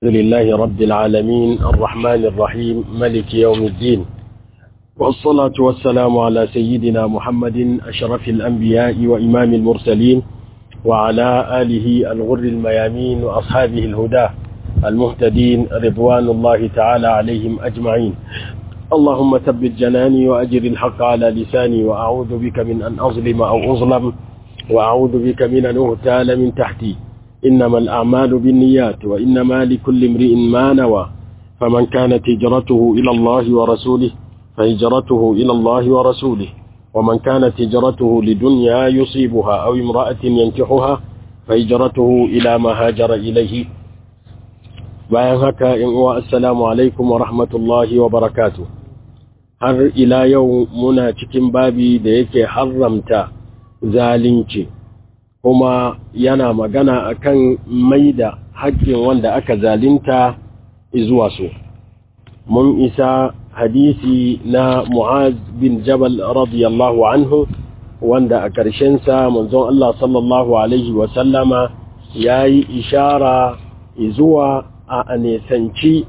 الحمد لله رب العالمين الرحمن الرحيم ملك يوم الدين والصلاة والسلام على سيدنا محمد أشرف الأنبياء وإمام المرسلين وعلى آله الغر الميامين وأصحابه الهدى المهتدين رضوان الله تعالى عليهم أجمعين اللهم ثبت جناني وأجر الحق على لساني وأعوذ بك من أن أظلم أو أظلم وأعوذ بك من أن أغتال من تحتي إنما الأعمال بالنيات وإنما لكل امرئ ما نوى فمن كانت هجرته إلى الله ورسوله فهجرته إلى الله ورسوله ومن كانت هجرته لدنيا يصيبها أو امرأة ينكحها فهجرته إلى ما هاجر إليه bayan haka in uwa assalamu alaikum wa rahmatullahi wa barakatu har ila yau muna cikin babi da yake haramta zalunci kuma yana magana akan maida haƙƙin wanda aka zalunta zuwa su mun isa hadisi na Mu'az bin Jabal radiyallahu anhu wanda a ƙarshen sa manzon Allah sallallahu alaihi wa sallama yayi ishara zuwa a nesanci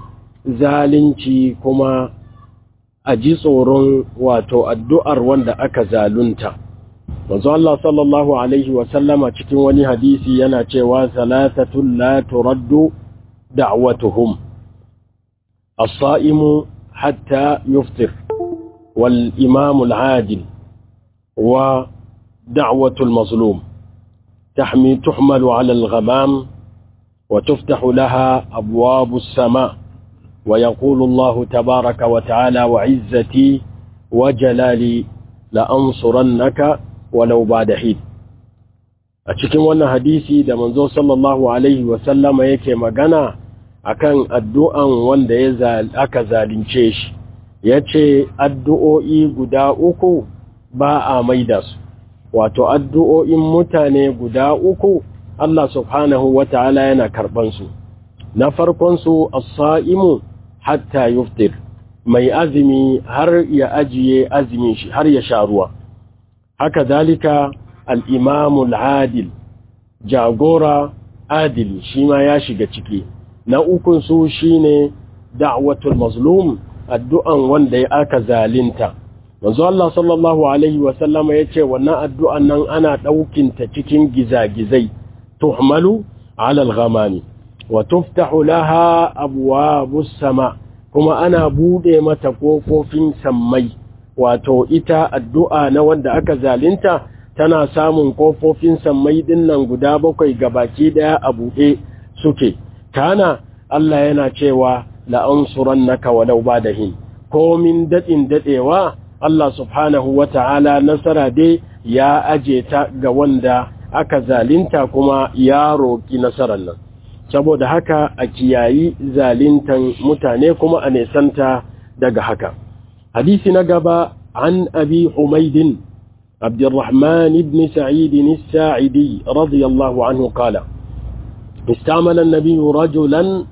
zalunci kuma a ji tsoron wato addu'ar wanda aka zalunta. Wanzu Allah sallallahu Alaihi wasallama cikin wani hadisi yana cewa salatatun la turaddu da'watuhum as-sa'imu hatta yuftir wal imamul adil wa da'watul mazlum tahmi tuhmalu 'ala al-ghamam وتفتح لها أبواب السماء ويقول الله تبارك وتعالى وعزتي وجلالي لأنصرنك ولو بعد حين أتكلم وانا حديثي دا منزو صلى الله عليه وسلم يكي مغانا akan addu'an wanda ya aka zalunce shi ya ce addu'o'i guda uku ba a maida su wato addu'o'in mutane guda uku Allah subhanahu wa ta'ala yana karɓansu. Na farkonsu, as-sa'imu hatta yuftir, mai azumi har ya ajiye azumin shi har ya sha ruwa. Haka zalika al'imamul adil, jagora adili shi ma ya shiga ciki. Na ukunsu shi ne da'watul mazlum addu'an wanda ya aka zalinta. Manzo Allah sallallahu Alaihi wasallama ya ce, wannan addu'an nan ana ɗaukinta cikin gizagizai. تحمل على الغمام وتفتح لها أبواب السماء كما أنا بودي متقوف في سمي wato ita addu'a na wanda aka zalunta tana samun ƙofofin sammai dinnan guda bakwai gabaki daya a buɗe suke kana Allah yana cewa la'ansuran naka walau ba da hin komin daɗin daɗewa Allah subhanahu wa ta'ala nasara dai ya aje ta ga wanda aka zalinta kuma ya roƙi nasarar nan saboda haka a kiyayi zalintan mutane kuma a nesanta daga haka hadisi na gaba an abi humaidin abdurrahman ibn sa'id as-sa'idi radiyallahu anhu qala استعمل النبي رجلا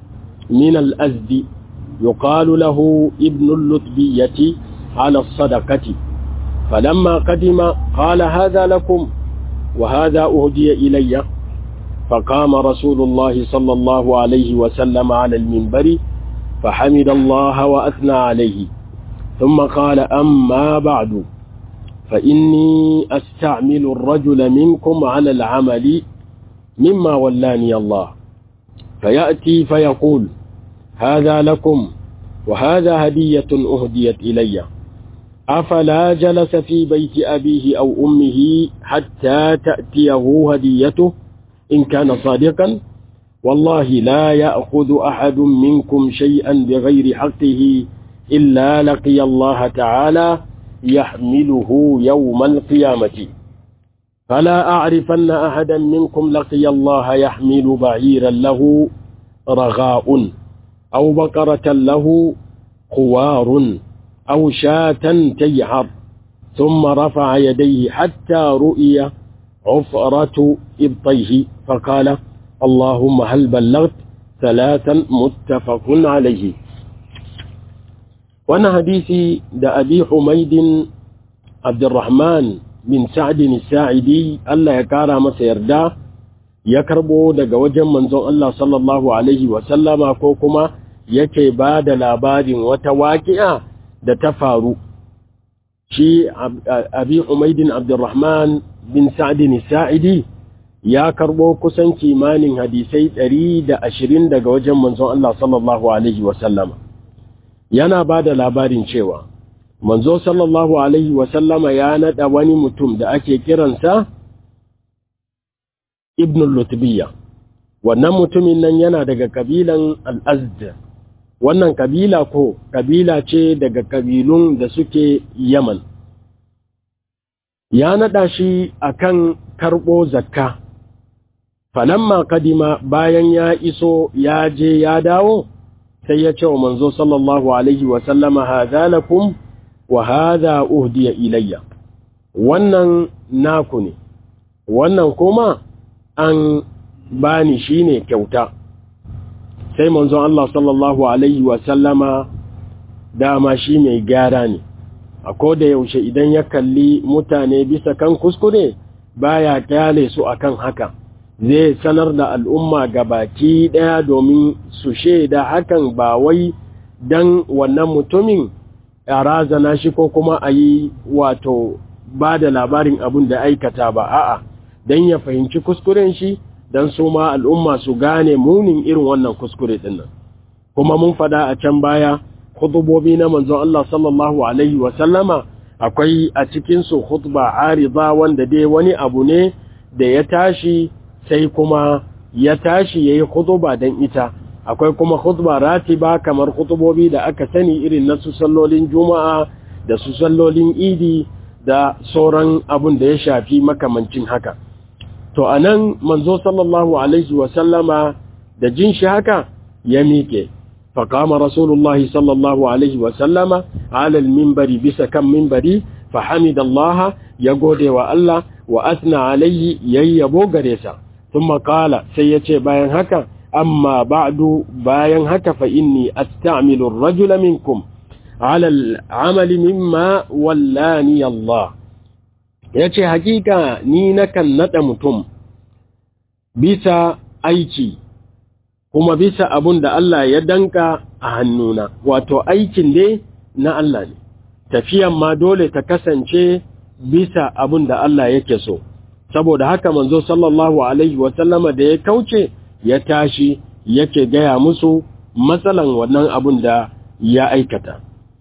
من الأزد يقال له ابن اللتبية على الصدقة فلما قدم قال هذا لكم وهذا أهدي إلي فقام رسول الله صلى الله عليه وسلم على المنبر فحمد الله وأثنى عليه ثم قال أما بعد فإني أستعمل الرجل منكم على العمل مما ولاني الله فيأتي فيقول هذا لكم وهذا هدية أهديت إليّ أفلا جلس في بيت أبيه أو أمه حتى تأتيه هديته إن كان صادقا والله لا يأخذ أحد منكم شيئا بغير حقه إلا لقي الله تعالى يحمله يوم القيامة فلا أعرفن أحدا منكم لقي الله يحمل بعيرا له رغاء أو بقرة له خوار أو شاة تيعر ثم رفع يديه حتى رؤي عفرة إبطيه فقال اللهم هل بلغت ثلاثا متفق عليه وانا حديثي دا أبي حميد عبد الرحمن بن سعد الساعدي الله يكارى مسير دا ya karbo daga wajen manzon Allah sallallahu alaihi wasallama ko kuma yake ba da labarin wata waƙi'a da ta faru shi abi umaidin abdurrahman bin sa'adin sa'idi ya karbo kusan kimanin hadisai ɗari da ashirin daga wajen manzon Allah sallallahu alaihi wasallama yana ba da labarin cewa manzo sallallahu alaihi wasallama ya naɗa wani mutum da ake kiransa ibn lutbiya wannan mutumin nan yana daga kabilan al'azd wannan kabila ko kabila ce daga kabilun da suke yaman ya naɗa shi akan karɓo zakka falamma kadima bayan ya iso ya je ya dawo sai ya ce wa manzo sallallahu alaihi wasallama haza lakum wa haza uhdiya ilayya wannan naku ne wannan kuma an bani shine kyauta sai manzon Allah sallallahu alaihi wa sallama dama shi mai gyara ne a koda yaushe idan ya kalli mutane bisa kan kuskure baya kyale su akan haka zai sanar da al'umma gabaki daya domin su shaida hakan ba wai dan wannan mutumin a razana shi ko kuma a yi wato ba da labarin abin da aikata ba a'a don ya fahimci kuskuren shi don su ma al'umma su gane munin irin wannan kuskure ɗin nan kuma mun fada a can baya hutubobi na manzon Allah sallallahu alaihi wasallama akwai a cikinsu hutba ariza wanda dai wani abu ne da ya tashi sai kuma ya tashi ya yi hutuba don ita akwai kuma hutba ratiba kamar hutubobi da aka sani irin na su sallolin juma'a da su sallolin idi da sauran abun da ya shafi makamancin haka to anan manzo sallallahu alaihi wasallama da jin shi haka ya miƙe faƙama rasulullahi sallallahu alaihi wasallama alal mimbari bisa kan mimbari fahimidallaha ya gode wa Allah wa asna alaihi yayyabo gare sa thumma qala sai yace bayan haka amma ba'du bayan haka fa inni asta'milu ar-rajula minkum ala al-amali mimma wallani Allah yace hakika ni nakan nada mutum bisa aiki kuma bisa abun da Allah ya danka a hannuna wato aikin dai na Allah ne tafiyan ma dole ta kasance bisa abun da Allah yake so saboda haka manzo sallallahu alaihi wasallama da ya kauce ya tashi yake gaya musu matsalan wannan abun da ya aikata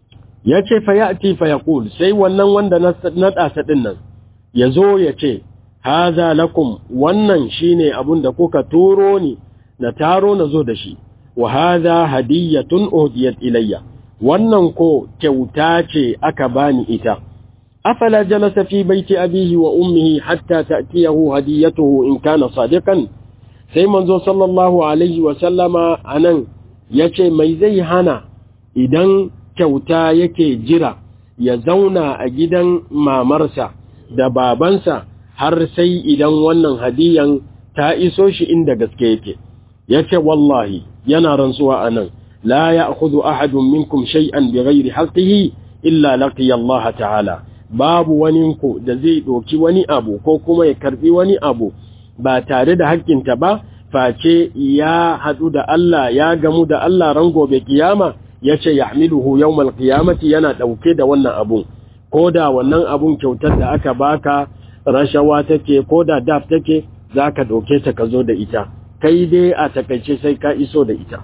ya ce fa ya'ti fa yaqul sai wannan wanda na ɗasa ɗin nan ya zo ya ce haza lakum wannan shine abun da kuka turo ni na taro na zo da shi wa haza hadiyatun uhdiyat ilayya wannan ko kyauta ce aka bani ita afala jalasa fi baiti abihi wa ummihi hatta ta'tiyahu hadiyatuhu in kana sadiqan sai manzo sallallahu alaihi wa sallama anan yace mai zai hana idan kyauta yake jira ya zauna a gidan mamarsa da babansa har sai idan wannan hadiyan ta iso shi inda gaske yake yace wallahi yana rantsuwa anan la ya'khudhu ahadun minkum shay'an bighairi haqqihi illa laqiya Allah ta'ala babu wani ku da zai doki wani abu ko kuma ya karbi wani abu ba tare da haƙƙinta ba face ya hadu da Allah ya gamu da Allah ran gobe kiyama yace yahmiluhu yawmal qiyamati yana dauke da wannan abun koda wannan abun kyautar da aka baka rashawa take koda daf take zaka dauke ta ka zo da ita kai dai a takaice sai ka iso da ita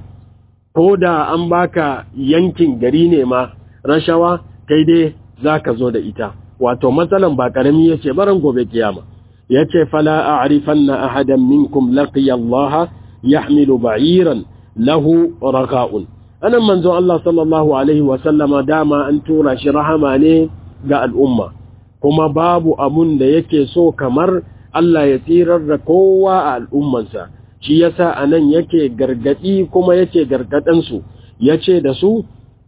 ko da an baka yankin gari ne ma rashawa kai dai zaka zo da ita wato matsalan ba karami yace baran gobe kiyama yace fala a'rifanna ahadan minkum laqiya Allah yahmilu ba'iran lahu raqa'un anan manzon Allah sallallahu alaihi wa sallama dama an tura shi rahama ne ga al'umma kuma babu abun da yake so kamar Allah ya tsirar da kowa a al'ummansa shi yasa anan yake gargadi kuma yake gargadansu yace da su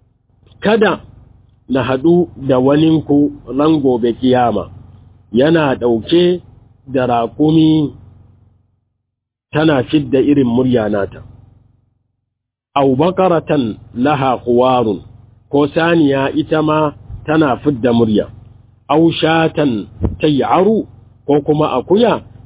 kada na hadu da waninku ran gobe kiyama yana dauke da raƙumi tana fidda irin murya nata aw bakaratan laha quwarun ko saniya ita ma tana fidda murya aw shatan tay'aru ko kuma akuya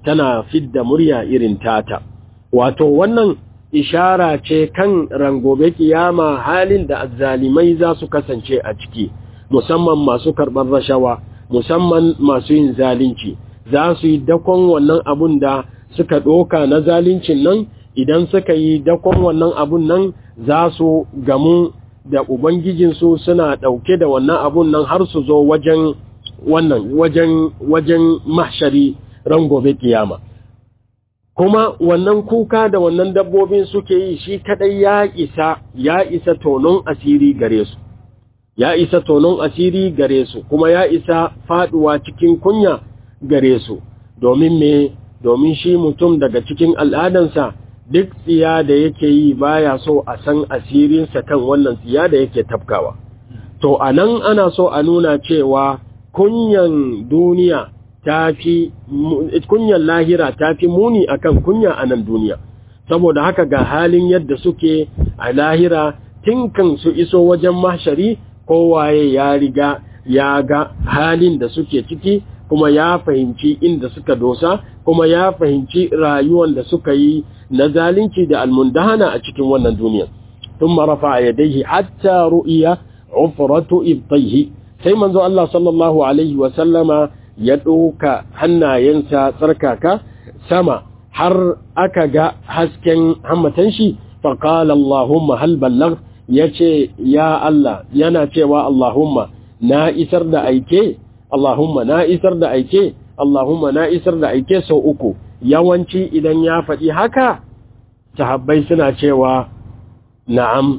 tana fidda murya irin tata wato wannan ishara ce kan rangobe kiyama halin da azzalimai za su kasance a ciki musamman masu karɓar rashawa musamman masu yin zalunci za su yi dakon wannan abun da suka ɗoka na zaluncin nan idan suka yi dakon wannan abun nan za su gamu da ubangijinsu suna ɗauke da wannan abun nan har su zo wajen wannan wajen wajen mahshari ran gobe kiyama kuma wannan kuka da wannan dabbobin suke yi shi kadai ya isa ya isa tonon asiri gare su ya isa tonon asiri gare su kuma ya isa faduwa cikin kunya gare su domin me domin shi mutum daga cikin al'adansa duk tsiya da yake yi baya so a san asirinsa kan wannan tsiya da yake tafkawa to anan ana so a nuna cewa kunyan duniya ta fi kunyan lahira ta fi muni akan kunya a nan duniya saboda haka ga halin yadda suke a lahira tinkan su iso wajen mahshari kowaye ya riga ya ga halin da suke ciki kuma ya fahimci inda suka dosa kuma ya fahimci rayuwan da suka yi na zalunci da almundahana a cikin wannan duniya ثم رفع يديه حتى رؤيا عفرة إبطيه sai manzo Allah sallallahu alaihi wa sallama ya ɗauka hannayensa tsarkaka sama har aka ga hasken hammatan shi faƙala Allahumma hal ballag ya ce ya Allah yana cewa Allahumma na isar da aike Allahumma na isar da aike Allahumma na isar da aike sau uku yawanci idan ya faɗi haka sahabbai suna cewa na'am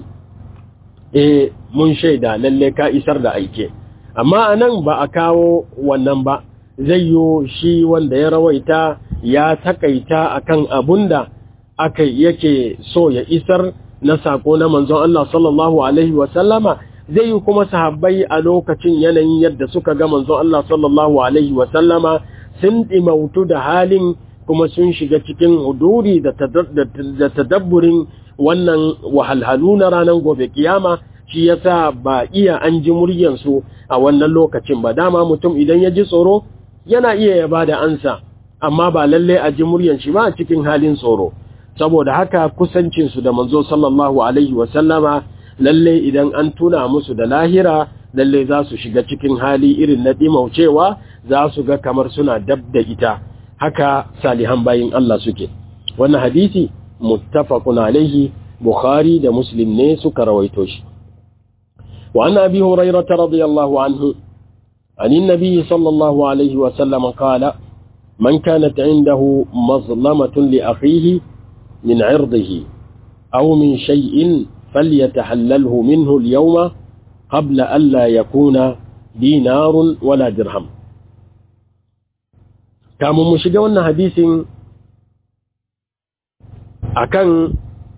eh mun shaida lalle ka isar da aike amma anan ba a kawo wannan ba zai yi shi wanda ya rawaita ya takaita akan abunda aka yake so ya isar na sako na manzon Allah sallallahu alaihi wasallama zai yi kuma sahabbai a lokacin yanayin yadda suka ga manzon Allah sallallahu alaihi wasallama sun dimautu da halin kuma sun shiga cikin huduri da tadabburin wannan wahalhalu na ranar gobe kiyama shi yasa ba iya an ji muryansu a wannan lokacin ba dama mutum idan ya ji tsoro yana iya ya ba da ansa amma ba lalle a ji muryan shi ba a cikin halin tsoro saboda haka kusancinsu da manzo sallallahu alaihi wasallama lalle idan an tuna musu da lahira lalle za su shiga cikin hali irin na ɗimaucewa za su ga kamar suna dab da ita haka salihan bayin Allah suke wannan hadisi muttafaqun alaihi bukhari da muslim ne suka rawaito shi wa an abi hurairah radiyallahu anhu عن النبي صلى الله عليه وسلم قال من كانت عنده مظلمة لأخيه من عرضه أو من شيء فليتحلله منه اليوم قبل ألا يكون دينار ولا درهم كامو مشجعون حديث akan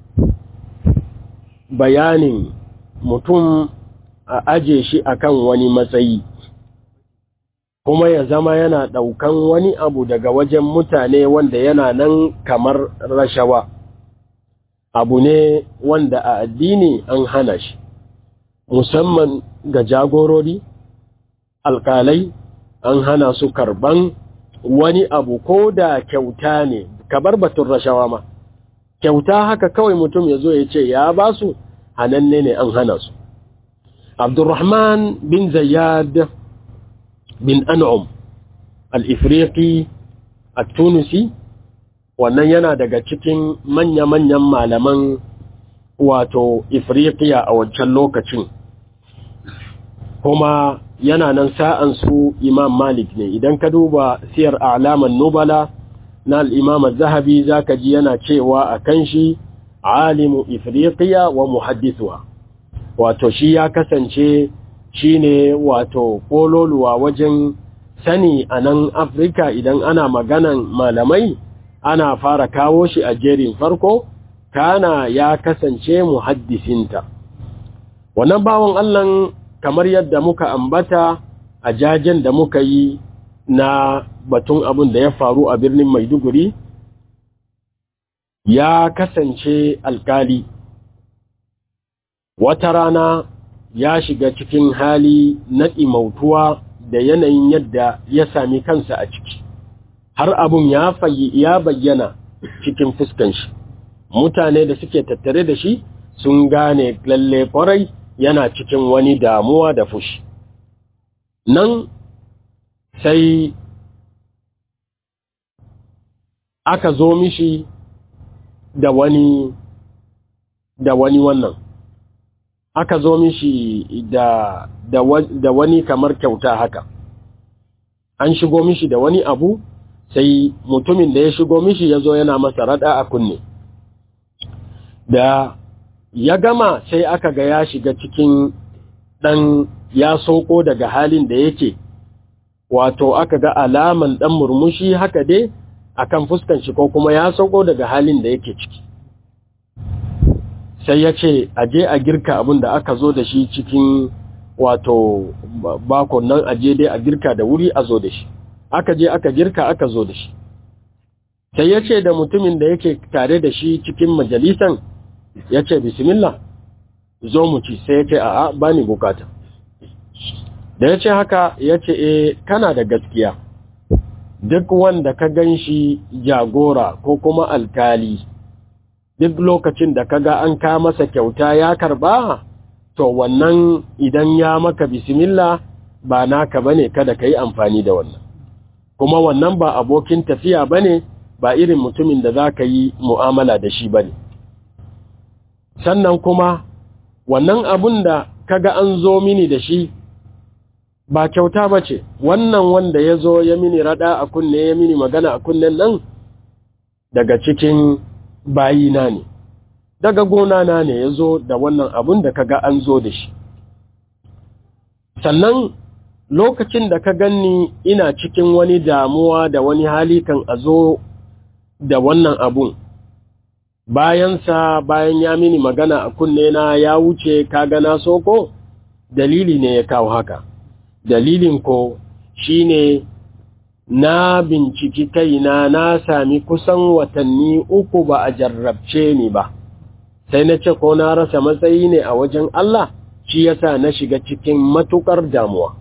bayanin mutum a aje shi akan wani matsayi kuma ya zama yana ɗaukan wani abu daga wajen mutane wanda yana nan kamar rashawa abu ne wanda a addini an hana shi musamman ga jagorori alkalai an hana su karban wani abu ko da kyauta ne kabar batun rashawa ma kyauta haka kawai mutum ya zo ya ce ya ba su hananne ne an hana su abdurrahman bin zayyad bin an'um al-ifriqi at-tunisi wannan yana daga cikin manya-manyan malaman wato ifriqiya a wancan lokacin kuma yana nan sa'an su imam malik ne idan ka duba siyar alaman nubala na al'imam zahabi za ka ji yana cewa a kan shi alimu ifriqiya wa muhaddisuwa wato shi ya kasance shi ne wato kololuwa wajen sani a nan afirka idan ana maganan malamai ana fara kawo shi a jerin farko kana ya kasance muhaddisinta wannan bawan allan kamar yadda muka ambata a jajen da muka yi na batun abin da ya faru a birnin maiduguri ya kasance alkali wata rana ya shiga cikin hali na ɗimautuwa da yanayin yadda ya sami kansa a ciki har abun ya ya bayyana cikin fuskan shi mutane da suke tattare da shi sun gane lalle kwarai yana cikin wani damuwa da fushi nan sai aka zo mishi da wani da wani wannan aka zo mishi da da, da wani kamar kyauta haka an shigo mishi da wani abu sai mutumin da ya shigo mishi ya zo yana masa rada a kunne da ya gama sai aka ga ya shiga cikin ɗan ya soko daga halin da yake wato aka ga alaman ɗan murmushi haka dai akan fuskan shi ko kuma ya sauko daga halin da yake ciki sai ya ce aje a girka abin da aka zo da shi cikin wato bakon nan aje dai a girka da wuri a zo da shi aka je aka girka aka zo da shi sai ya ce da mutumin da yake tare da shi cikin majalisan ya ce bismillah zo mu ci sai ya ce a'a ba ni bukata da ya ce haka ya ce e kana da gaskiya duk wanda ka gan shi jagora ko kuma alkali duk lokacin da kaga an ka masa kyauta ya karba to wannan idan ya maka bismillah ba naka bane kada ka yi amfani da wannan kuma wannan ba abokin tafiya bane ba irin mutumin da za ka yi mu'amala da shi bane sannan kuma wannan abun da kaga an zo mini da shi ba kyauta ba ce wannan wanda ya zo ya mini rada a kunne ya mini magana a kunnen nan daga cikin bayina ne daga gona na ne ya zo da wannan abun da kaga an zo da shi sannan lokacin da ka ganni ina cikin wani damuwa da wani hali kan a zo da wannan abun bayansa bayan ya mini magana a kunne na ya wuce kaga na soko dalili ne ya kawo haka dalilin ko shine na binciki kaina na sami kusan watanni uku ba a jarrabce ni ba sai na ce ko na rasa matsayi ne a wajen Allah shi yasa na shiga cikin matukar damuwa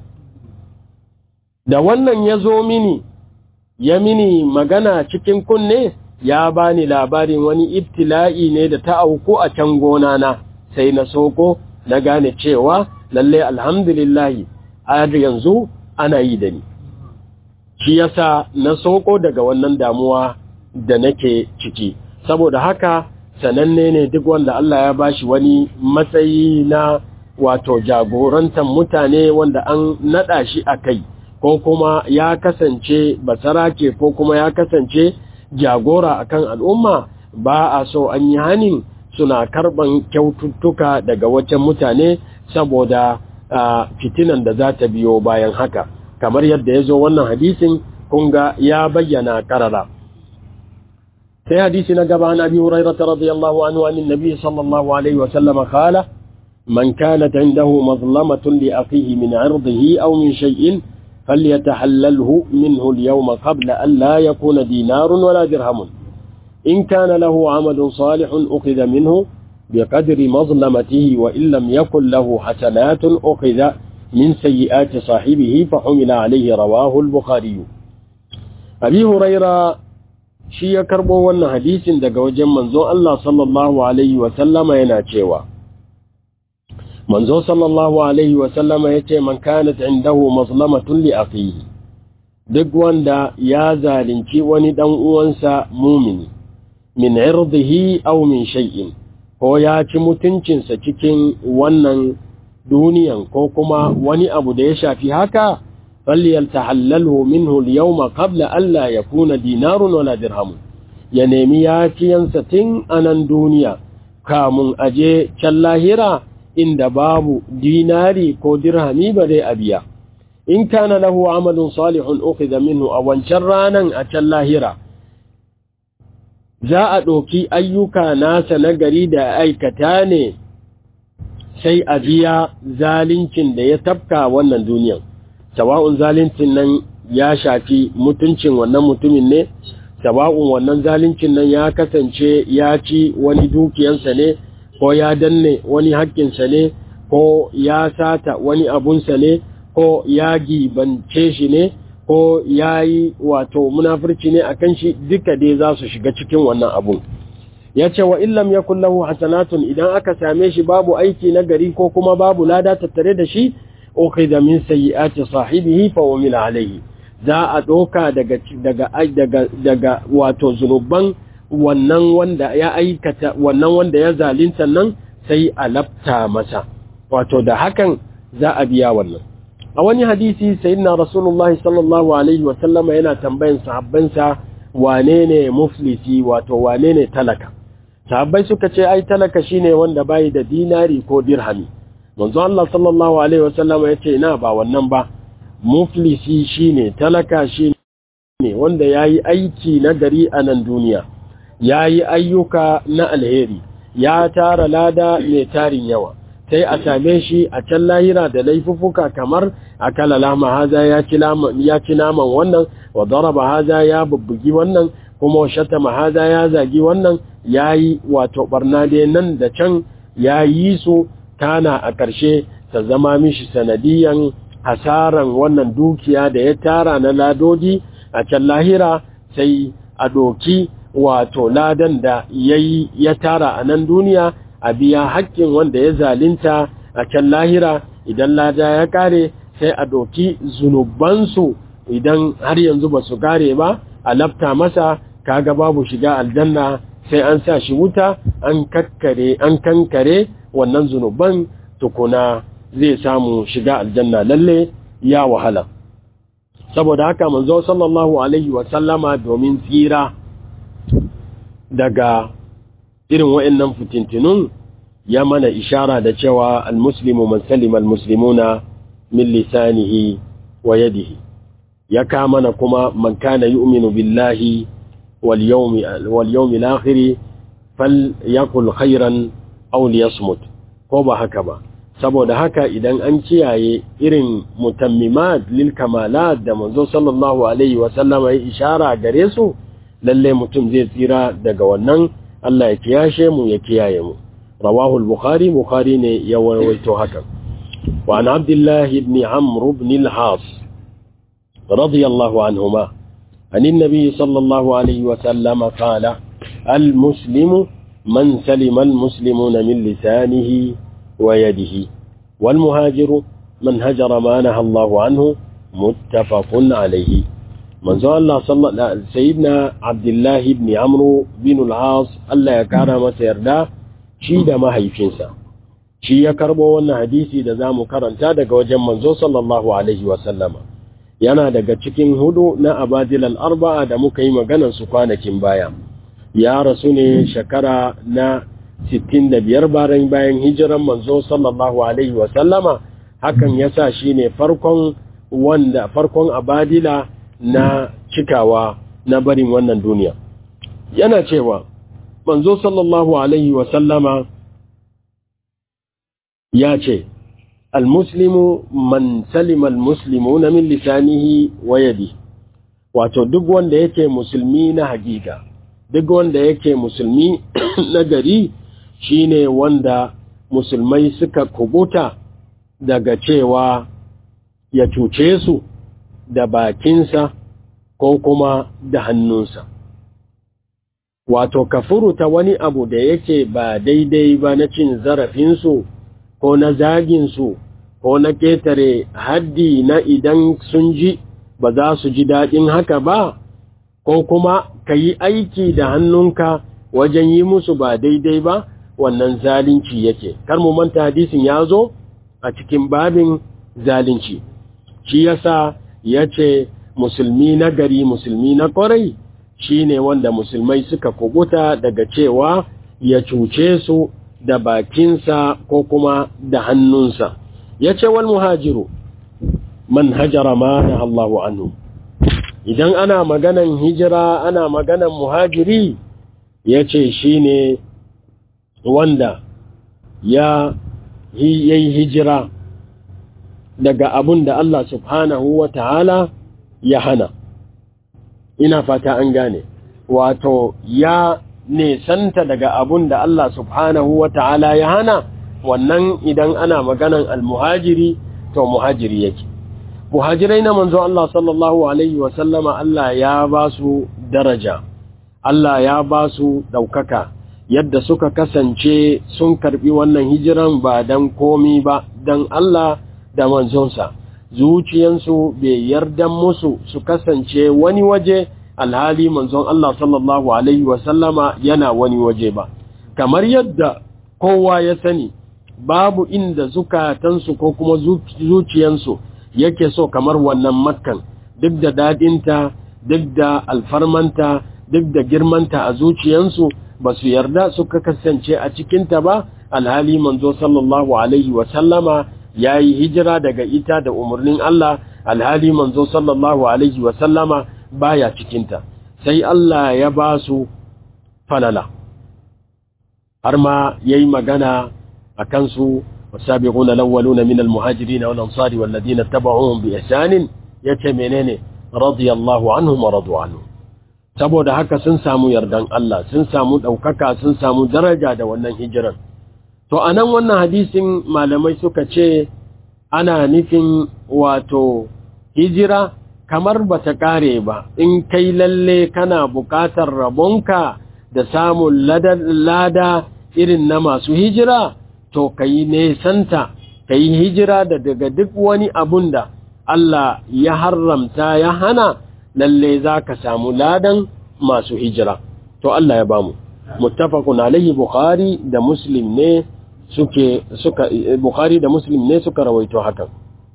da wannan ya zo mini ya mini magana cikin kunne ya bani labarin wani ibtila'i ne da ta auku a can gona na sai na soko na gane cewa lalle alhamdulillahi har yanzu ana yi da ni shi yasa na soko daga wannan damuwa da nake ciki saboda haka sananne ne duk wanda Allah ya bashi wani matsayi na wato jagorantar mutane wanda an nada shi a kai ko kuma ya kasance basarake ko kuma ya kasance jagora akan al'umma ba a so an yi hanin suna karban kyaututtuka daga wajen mutane saboda fitinan da za ta biyo bayan haka kamar yadda ya zo wannan hadisin kunga ya bayyana karara sai hadisi na gaba na biyu rairata radiyallahu anhu anin nabi sallallahu alaihi wasallama kala man kanat indahu mazlamatun li akhihi min irdihi aw min shay'in فليتحلله منه اليوم قبل أن لا يكون دينار ولا درهم إن كان له عمل صالح أخذ منه بقدر مظلمته وإن لم يكن له حسنات أخذ من سيئات صاحبه فحمل عليه رواه البخاري أبي هريرة شي كربو وانا حديث دقا وجم منزو الله صلى الله عليه وسلم يناتشيوا manzo sallallahu alaihi wasallama ya ce man kanat indahu mazlamatun li akhihi duk wanda ya zalunci wani dan uwansa mumini min irdihi aw min shay'in ko ya ci mutuncinsa cikin wannan duniyan ko kuma wani abu da ya shafi haka falyaltahallalhu minhu al-yawma qabla an la yakuna dinarun wala dirham ya nemi yafiyansa tun anan duniya kamun aje can lahira inda babu dinari ko dirhami ba dai a biya in kana lahu amalun salihun ukhidha minhu a wancan ranan a can lahira za a ɗauki ayyuka nasa na gari da aikata ne sai a biya zalincin da ya tafka wannan duniyan sawa'un zalincin nan ya shafi mutuncin wannan mutumin ne sawa'un wannan zalincin nan ya kasance ya ci wani dukiyansa ne ko ya danne wani haƙƙinsa ne ko ya sata wani abunsa ne ko ya gibance shi ne ko ya yi wato munafurci ne a kan shi duka dai za su shiga cikin wannan abun ya ce wa illam ya kullahu hasanatun idan aka same shi babu aiki na gari ko kuma babu lada tattare da shi ukhidha min sayyi'ati sahibihi fa umila alayhi za a doka daga daga daga daga wato zunuban wannan wanda ya aikata wannan wanda ya zalunta nan sai a lafta masa wato da hakan za a biya wannan a wani hadisi sayyidina rasulullahi sallallahu alaihi wa sallama yana tambayan sahabbansa wane ne muflisi wato wane ne talaka sahabbai suka ce ai talaka shine wanda bai da dinari ko dirhami manzo Allah sallallahu alaihi wa sallama yace ina ba wannan ba muflisi shine talaka shine wanda yayi aiki na gari a nan duniya yayi ayyuka na alheri ya tara lada mai tarin yawa sai a same shi a can lahira da laifuffuka kamar akala lama haza ya ci naman wannan wa daraba haza ya bubbugi wannan kuma shatama haza ya zagi wannan ya yi wato barna dai nan da can ya yi su kana a ƙarshe ta zama mishi sanadiyan hasaran wannan dukiya da ya tara na ladodi a can lahira sai a doki wato ladan da yayi ya tara a nan duniya a biya haƙƙin wanda ya zalinta a can lahira idan lada ya kare sai a doki zunubansu idan har yanzu ba su kare ba a lafta masa kaga babu shiga aljanna sai an sa shi wuta an kakkare an kankare wannan zunuban tukuna zai samu shiga aljanna lalle ya wahala saboda haka manzo sallallahu alaihi wa sallama domin tsira daga irin wa'annan fitintinun ya mana ishara da cewa almuslimu man salima almuslimuna min lisanihi wa yadihi ya ka mana kuma man kana yu'minu billahi wal yawmi wal yawmi al-akhir falyakul khairan aw liyasmut ko ba haka ba saboda haka idan an kiyaye irin mutammimat lil kamalat da manzo sallallahu alaihi wa sallama ya ishara gare su lalle mutum zai tsira daga wannan Allah ya kiyashe mu ya kiyaye mu rawahu al-bukhari bukhari ne ya rawaito haka wa an abdullah ibn amr ibn al-has radiyallahu anhuma عن النبي صلى الله عليه وسلم قال المسلم من سلم المسلمون من لسانه ويده والمهاجر من هجر ما نهى الله عنه متفق عليه manzo Allah sallallahu sayyidina Abdullah ibn Amr bin al-As Allah ya kara masa yarda shi da mahaifinsa shi ya karbo wannan hadisi da zamu karanta daga wajen manzo sallallahu alaihi wa sallama yana daga cikin hudu na abadil al-arba'a da muka yi maganar su kwanakin baya ya rasu ne shekara na 65 bayan bayan hijiran manzo sallallahu alaihi wa sallama hakan yasa shine farkon wanda farkon abadila na cikawa na barin wannan duniya yana cewa manzo sallallahu alaihi wa sallama ya ce almuslimu man salima almuslimuna min lisanihi wa yadi wato duk wanda yake musulmi na hakika duk wanda yake musulmi na gari shine wanda musulmai suka kubuta daga cewa ya cuce su da bakinsa ko kuma da hannunsa wato ka furuta wani abu da yake ba daidai ba na cin zarafinsu ko na zaginsu ko na ketare haddi na idan sun ji ba za su ji daɗin haka ba ko kuma ka yi aiki da hannunka wajen yi musu ba daidai ba wannan zalunci yake kar mu manta hadisin ya zo a cikin babin zalunci shi yasa ya ce musulmi na gari musulmi na kwarai shi ne wanda musulmai suka kubuta daga cewa ya cuce su da bakinsa ko kuma da hannunsa ya ce wal muhajiru man hajara ma na Allahu anhu idan ana maganan hijira ana maganan muhajiri ya ce shi ne wanda ya yi hijira daga abun da Allah subhanahu wa ta'ala ya hana ina fata an gane wato ya nesanta daga abun da Allah subhanahu wa ta'ala ya hana wannan idan ana maganan almuhajiri to muhajiri yake muhajirai na manzo Allah sallallahu alaihi wa sallama Allah ya ba su daraja Allah ya ba su daukaka yadda suka kasance sun karbi wannan hijiran ba dan komi ba dan Allah da manzonsa zuciyansu bai yarda musu su kasance wani waje alhali manzon Allah sallallahu alaihi wa sallama yana wani waje ba kamar yadda kowa ya sani babu inda zukatansu ko kuma zuciyansu yake so kamar wannan makkan duk da dadinta duk da alfarmanta duk da girmanta a zuciyansu ba su yarda suka kasance a cikinta ba alhali manzo sallallahu alaihi wasallama ya yi hijira daga ita da umarnin Allah alhali manzo sallallahu alaihi wasallama baya cikinta sai Allah ya ba su falala har ma ya yi magana a kansu wasabiquna lawwaluna min almuhajirin wal ansari wal ladina tabauhum bi ihsan yace menene radiyallahu anhum wa radu anhu saboda haka sun samu yardan Allah sun samu daukaka sun samu daraja da wannan hijiran to anan wannan hadisin malamai suka ce ana nufin wato hijira kamar bata kare ba in kai lalle kana bukatar rabonka da samun lada irin na masu hijira to ka yi nesanta ka yi hijira da daga duk wani abun da Allah ya haramta ya hana lalle za ka samu ladan masu hijira to Allah ya bamu muttafaqun alaihi bukhari da muslim ne suke suka bukhari da muslim ne suka rawaito hakan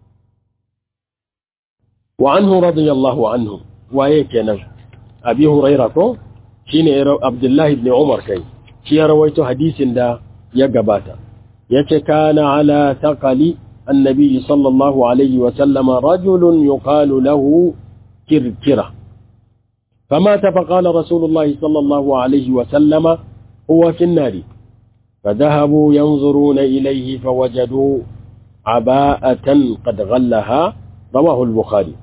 wa anhu radiyallahu anhu waye kenan abi hurairah ko shine abdullahi ibn umar kai shi ya rawaito hadisin da ya gabata yace kana ala taqali annabi sallallahu alaihi wa sallama rajulun yuqalu lahu kirkira فمات فقال رسول الله صلى الله عليه وسلم هو في النار فذهبوا ينظرون إليه فوجدوا عباءة قد غلها رواه البخاري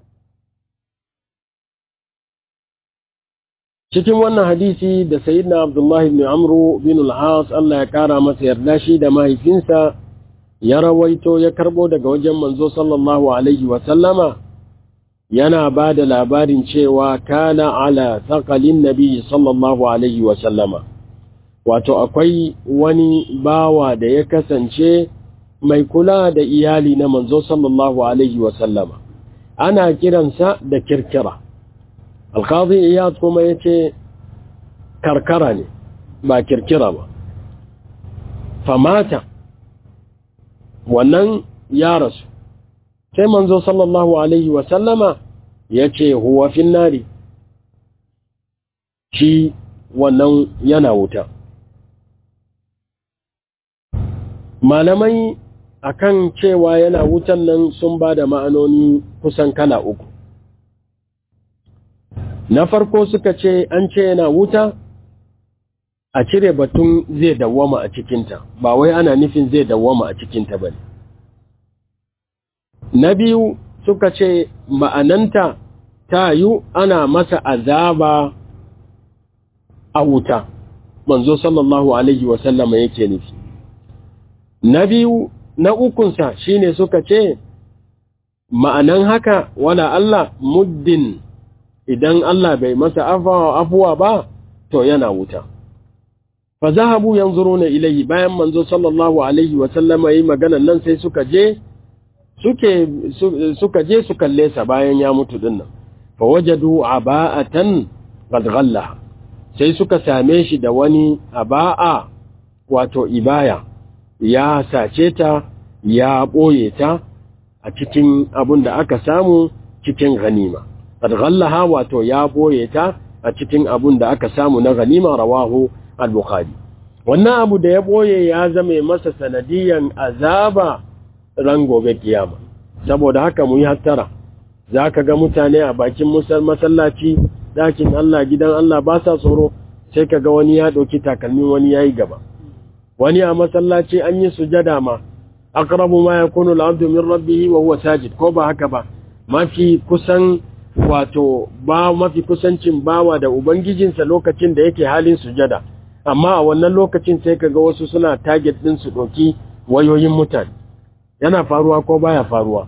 cikin wannan hadisi da sayyidina Abdullah ibn Amr bin al-As Allah ya kara masa yarda shi da mahaifinsa ya rawaito ya karbo daga wajen manzo sallallahu alaihi wa sallama yana ba da labarin cewa kana ala taqalin nabi sallallahu alaihi wa sallama wato akwai wani bawa da ya kasance mai kula da iyali na manzo sallallahu alaihi wa sallama ana kiransa da kirkira alkazi iyad kuma ya ce karkara ne ba kirkira ba famata wannan ya rasu sai manzo sallallahu alaihi wasallama ya ce huwa finnari shi wannan yana wuta malamai akan cewa yana wutan nan sun ba da ma'anoni kusan kala uku na farko suka ce an ce yana wuta a cire batun zai dawwama a cikinta ba wai ana nufin zai dawwama a cikinta ba na biyu suka ce ma'ananta ta yi ana masa azaba a wuta manzo sallallahu alaihi wasallama yake nufi na biyu na ukunsa shine suka ce ma'anan haka wala Allah muddin idan Allah bai masa afuwa ba to yana wuta fa zahabu yanzuruna ilayhi bayan manzo sallallahu alaihi wa sallama yi maganan nan sai suka je suke suka je su kalle sa bayan ya mutu dinnan fa wajadu aba'atan qad ghallaha sai suka same shi da wani aba'a wato ibaya ya sace ta ya boye ta a cikin abun da aka samu cikin ganima qad ghallaha wato ya boye ta a cikin abun da aka samu na ganima rawahu al-bukhari wannan abu da ya boye ya zame masa sanadiyan azaba ran gobe kiyama saboda haka mu yi hattara zaka ga mutane a bakin masallaci dakin Allah gidan Allah ba sa tsoro sai kaga wani ya dauki takalmi wani yayi gaba wani a masallaci an yi sujada ma aqrabu ma yakunu al-abdu min rabbih wa huwa sajid ko ba haka ba mafi kusan wato ba mafi kusancin bawa da ubangijinsa lokacin da yake halin sujada amma a wannan lokacin sai kaga wasu suna target din su doki wayoyin mutane yana faruwa ko baya faruwa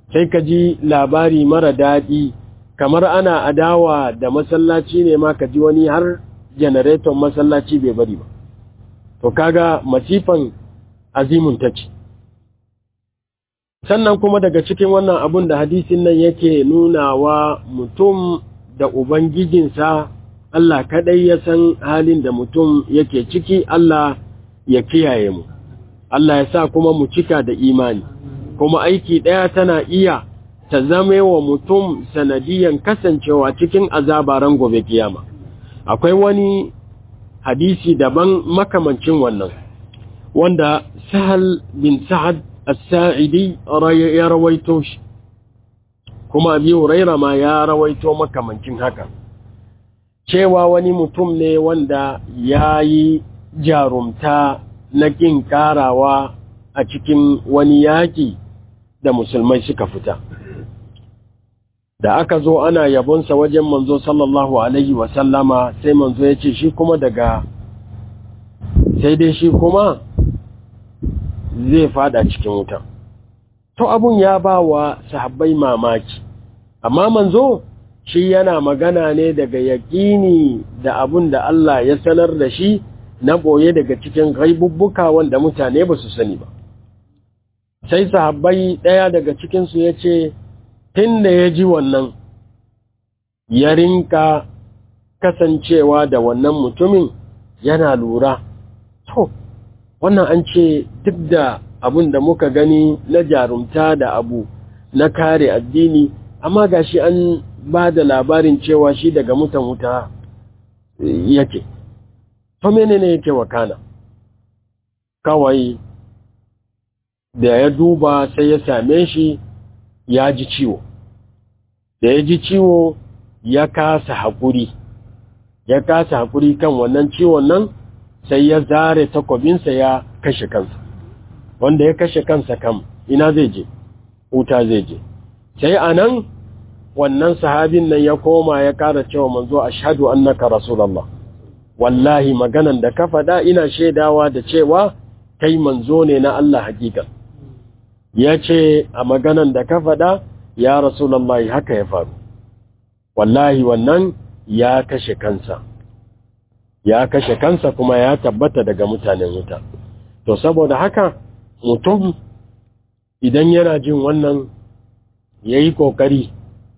sai ka ji labari mara daɗi kamar ana adawa da masallaci ne ma ka ji wani har janareton masallaci bai bari ba to kaga masifan azimun ta ce sannan kuma daga cikin wannan abun da hadisin nan yake nunawa mutum da ubangijinsa Allah kadai ya san halin da mutum yake ciki Allah ya kiyaye mu Allah ya sa kuma mu cika da imani kuma aiki ɗaya tana iya ta zame wa mutum sanadiyan kasancewa cikin azabaran gobe kiyama akwai wani hadisi daban makamancin wannan wanda sahal bin sa'ad as-sa'idi ya rawaito shi kuma abi huraira ma ya rawaito makamancin haka cewa wani mutum ne wanda ya yi jarumta na ƙin ƙarawa a cikin wani yaƙi da musulmai suka fita da aka zo ana yabonsa wajen manzo sallallahu alaihi wasallama sai manzo ya ce shi kuma daga sai dai shi kuma zai fada cikin wuta to abun ya ba wa sahabbai mamaki amma manzo shi yana magana ne daga yaƙini da abun da Allah ya sanar da shi na ɓoye daga cikin gaibubbuka wanda mutane ba su sani ba sai sahabbai ɗaya daga cikinsu ya ce tun da ya ji wannan ya rinka kasancewa da wannan mutumin yana lura to wannan an ce duk da abun da muka gani na jarumta da abu na kare addini amma gashi an ba da labarin cewa shi daga mutan wuta yake to menene yake wakana kawai da ya duba sai ya same shi ya ji ciwo da ya ji ciwo ya kasa haƙuri ya kasa haƙuri kan wannan ciwon nan sai ya zare takwabinsa ya kashe kansa wanda ya kashe kansa kam ina zai je wuta zai je sai a nan wannan sahabin nan ya koma ya kara cewa manzo ashhadu annaka rasulullah wallahi maganan da ka faɗa ina shaidawa da cewa kai manzo ne na Allah hakika ya ce a maganan da ka faɗa ya rasulullah haka ya faru wallahi wannan ya kashe kansa ya kashe kansa kuma ya tabbata daga mutanen wuta to saboda haka mutum idan yana jin wannan ya yi ƙoƙari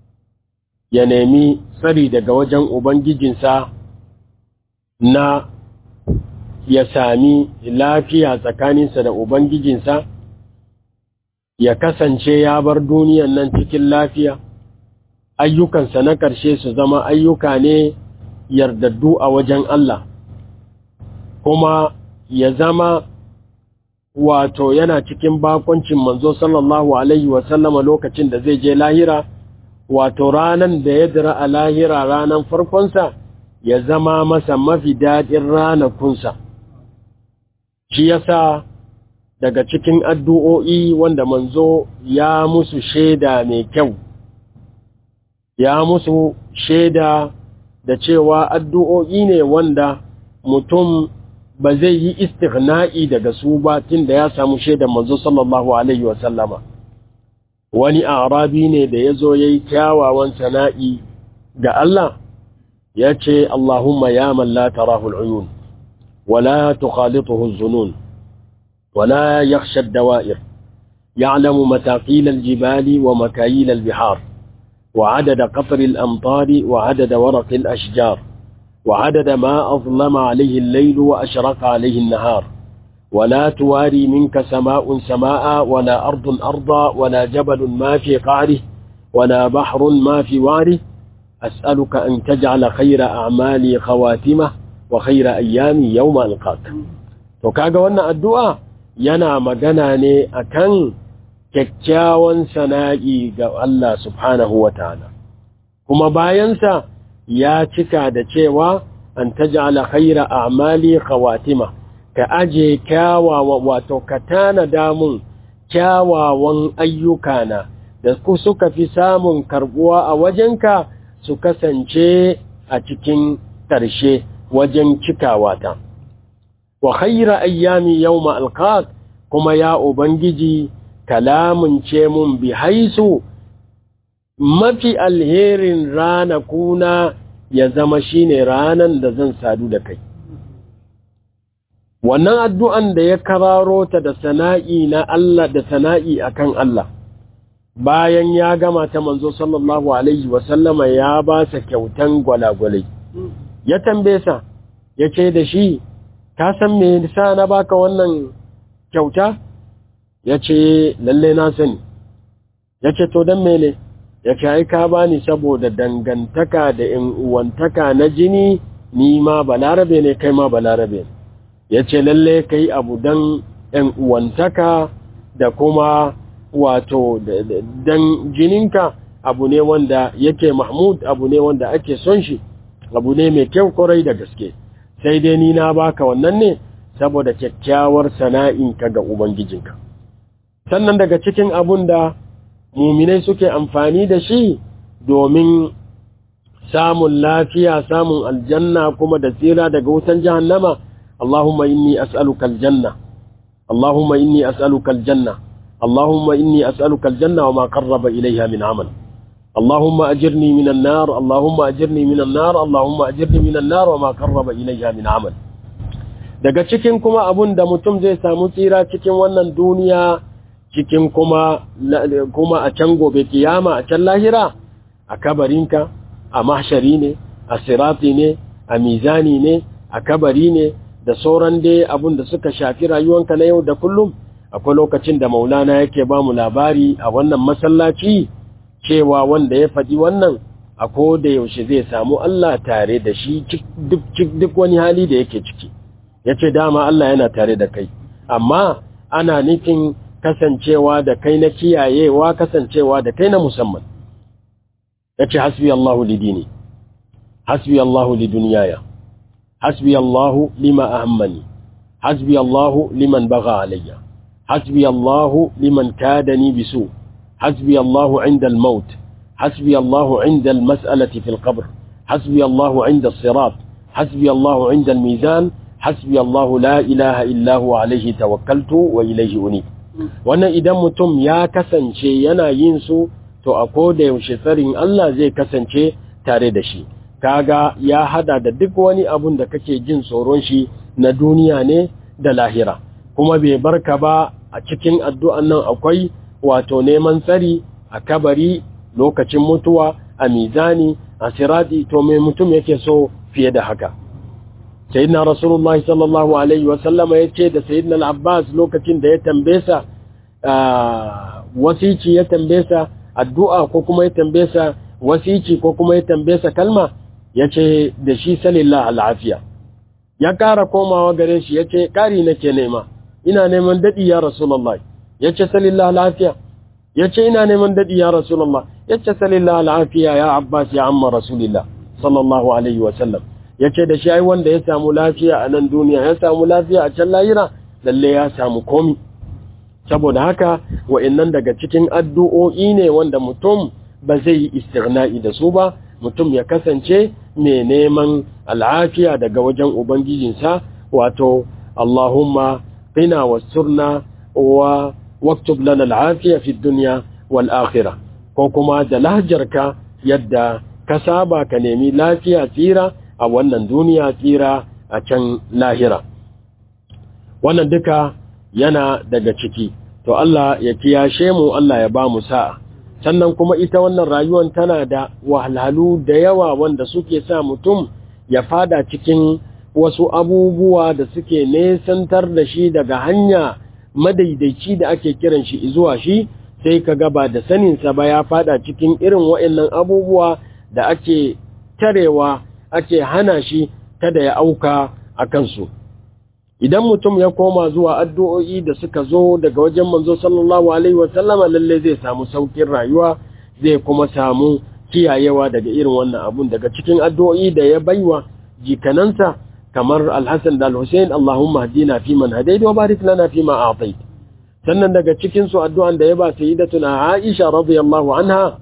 ya nemi tsari daga wajen Ubangijinsa na ya sami lafiya tsakaninsa da Ubangijinsa, ya kasance ya bar duniyan nan cikin lafiya, ayyukansa na ƙarshe su zama ayyuka ne yardaddu a wajen Allah, kuma ya zama wato yana cikin bakoncin manzo sallallahu Alaihi wasallama lokacin da zai je lahira. wato ranan da ya dira a lahira ranan farkonsa ya zama masa mafi daɗin ranakunsa shi yasa daga cikin addu'o'i wanda manzo ya musu shaida mai kyau ya musu shaida da cewa addu'o'i ne wanda mutum ba zai yi istighna'i daga su ba tun da ya samu shaidan manzo sallallahu alaihi wasallama wani arabi ne da ya zo ya yi kyawawan sana'i ga Allah ya ce Allahumma ya malla tarahul uyun wala tukhalituhu zunun wala yakhsha ad-dawa'ir ya'lamu mataqil al-jibali wa makayil al-bihar wa 'adada qatr al-amtar wa 'adada waraq al-ashjar wa 'adada ma azlama 'alayhi al-layl wa ashraqa 'alayhi an-nahar ولا تواري منك سماء سماء ولا أرض أرضا ولا جبل ما في قعره ولا بحر ما في واره أسألك أن تجعل خير أعمالي خواتمه وخير أيامي يوم ألقاك وكاغا وانا الدعاء ينا مغناني أكن kyakkyawan sana'i ga Allah subhanahu wa ta'ala, kuma bayansa ya cika da cewa an taj'ala khaira a'mali khawatima ka aje kyawawa wato ka tanada mun kyawawan ayyukana da ku suka fi samun karbuwa a wajenka su kasance a cikin ƙarshe wajen cikawata wa khaira ayyami yawma alqaq kuma ya ubangiji kalamun ce mun bi haisu mafi alherin ranakuna ya zama shine ranan da zan sadu da kai wannan addu'an da ya kararo ta da sana'i na Allah da sana'i akan Allah bayan ya gama ta manzo sallallahu alaihi wasallama ya ba sa kyautan gwalagwalai ya tambaye sa ya ce da shi ka san me nisa na baka wannan kyauta ya ce lalle na sani ya ce to don mene ya ce ai ka bani saboda dangantaka da in uwantaka na jini ni ma balarabe ne kai ma balarabe ne ya ce lalle kai abu don in uwantaka da kuma wato dan jininka abu ne wanda yake mahmud abu ne wanda ake son shi abu ne mai kyau kwarai da gaske sai dai ni na baka wannan ne saboda kyakkyawar sana'inka ga ubangijinka sannan daga cikin abun da muminai suke amfani da shi domin samun lafiya samun aljanna kuma da tsira daga wutan jahannama Allahumma inni as'aluka aljanna Allahumma inni as'aluka aljanna Allahumma inni as'aluka aljanna wa ma qarraba ilayha min amal اللهم أجرني من النار اللهم أجرني من النار اللهم أجرني من النار وما قرب إليها من عمل daga cikin kuma abun da mutum zai samu tsira cikin wannan duniya cikin kuma kuma a can gobe kiyama a can lahira a kabarinka a mahshari ne a sirati ne a mizani ne a kabari ne da sauran dai abun da suka shafi rayuwanka na yau da kullum akwai lokacin da maulana yake ba mu labari a wannan masallaci cewa wanda ya faɗi wannan a da yaushe zai samu Allah tare da shi duk wani hali da yake ciki ya ce dama Allah yana tare da kai amma ana nufin kasancewa da kai na kiyayewa kasancewa da kai na musamman ya ce hasbi Allahu lidini hasbi Allahu liduniyaya hasbi Allahu lima ahammani hasbi Allahu liman baga alayya hasbi Allahu liman kadani bisu حسبي الله عند الموت حسبي الله عند المسألة في القبر حسبي الله عند الصراط حسبي الله عند الميزان حسبي الله لا إله إلا هو عليه توكلت وإليه أنيب wannan idan mutum ya kasance yana yin su to a koda yaushe tsarin Allah zai kasance tare da shi kaga ya hada da duk wani abun da kake jin tsoron shi na duniya ne da lahira kuma bai barka ba a cikin addu'an nan akwai wato neman tsari a kabari lokacin mutuwa a mizani a sirati to mai mutum yake so fiye da haka sayyidina rasulullah sallallahu alaihi wasallama ya ce da sayyidina al-abbas lokacin da ya tambesa wasici ya tambesa addu'a ko kuma ya tambesa wasici ko kuma ya tambesa kalma ya ce da shi salillah al'afiya ya kara komawa gare shi ya ce kari nake nema ina neman daɗi ya rasulullah ya ce salillah lafiya ya ce ina neman daɗi ya rasulullah ya ce salillah lafiya ya abbas ya amma rasulillah sallallahu alaihi wasallam ya ce da shi ai wanda ya samu lafiya a nan duniya ya samu lafiya a can layira lalle ya samu komi saboda haka wa'annan daga cikin addu'o'i ne wanda mutum ba zai yi istirna'i da su ba mutum ya kasance mai neman al'afiya daga wajen ubangijinsa wato Allahumma qina wasturna wa waktub lana al'afiya fi dunya wal akhirah ko kuma da lahjarka yadda ka saba ka nemi lafiya tsira a wannan duniya tsira a can lahira wannan duka yana daga ciki to Allah ya kiyashe mu Allah ya ba mu sa'a sannan kuma ita wannan rayuwar tana da wahalhalu da yawa wanda suke sa mutum ya fada cikin wasu abubuwa da suke nesantar da shi daga hanya madaidaici da ake kiran shi zuwa shi sai ka gaba da saninsa ba ya fada cikin irin wa'annan abubuwa da ake tarewa ake hana shi kada ya auka a kansu idan mutum ya koma zuwa addu'o'i da suka zo daga wajen manzo sallallahu alaihi wasallama lalle zai samu saukin rayuwa zai kuma samu kiyayewa daga irin wannan abun daga cikin addu'o'i da ya baiwa jikanansa kamar alhassan da alhussein Allahumma hadina fi man hadait wa barik lana fi ma a'tait sannan daga cikin su addu'an da ya ba sayyidatuna Aisha radiyallahu anha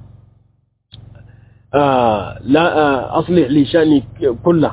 la aslih li shani kullah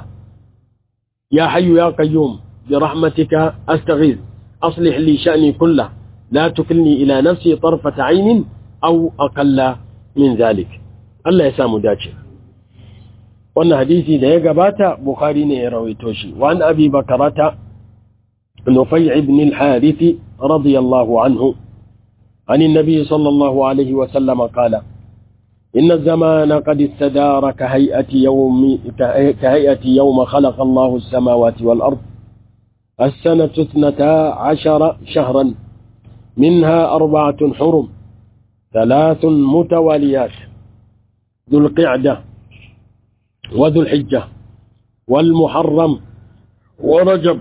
ya hayyu ya qayyum bi rahmatika astaghith aslih li shani kullah لا تكلني إلى نفسي طرفة عين أو أقل من ذلك الله يسام داce wannan hadisi da ya gabata Bukhari ne ya rawaito shi wa an Abi Bakrata Nufay ibn al-Harith radiyallahu anhu عن النبي صلى الله عليه وسلم قال إن الزمان قد استدار كهيئة يوم كهيئة يوم خلق الله السماوات والأرض السنة اثنتا عشر شهرا منها أربعة حرم ثلاث متواليات ذو القعدة وذو الحجة والمحرم ورجب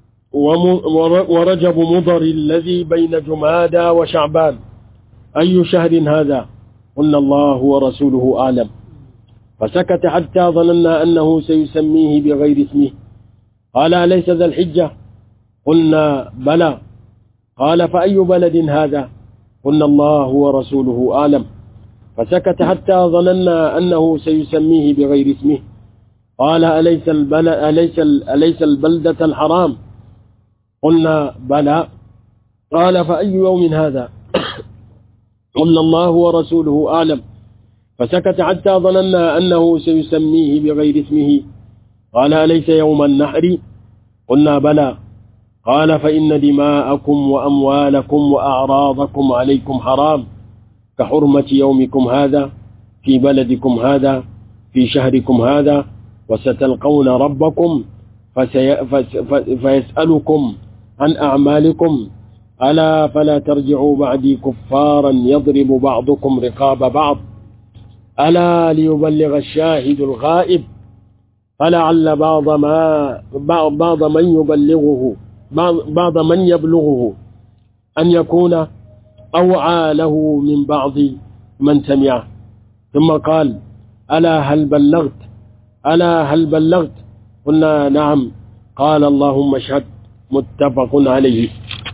ورجب مضر الذي بين جمادى وشعبان أي شهر هذا قلنا الله ورسوله أعلم فسكت حتى ظننا أنه سيسميه بغير اسمه قال أليس ذا الحجة قلنا بلى قال فأي بلد هذا قلنا الله ورسوله أعلم فسكت حتى ظننا أنه سيسميه بغير اسمه قال أليس, البل... أليس, أليس البلدة الحرام قلنا بلى قال فأي يوم هذا قلنا الله ورسوله أعلم فسكت حتى ظننا أنه سيسميه بغير اسمه قال أليس يوم النحر قلنا بلى قال فإن دماءكم وأموالكم وأعراضكم عليكم حرام كحرمة يومكم هذا في بلدكم هذا في شهركم هذا وستلقون ربكم فسي... فس... فيسألكم عن أعمالكم ألا فلا ترجعوا بعدي كفارا يضرب بعضكم رقاب بعض ألا ليبلغ الشاهد الغائب فلعل بعض ما بعض من يبلغه بعض من يبلغه أن يكون أوعى له من بعض من سمعه ثم قال ألا هل بلغت ألا هل بلغت قلنا نعم قال اللهم اشهد متفق عليه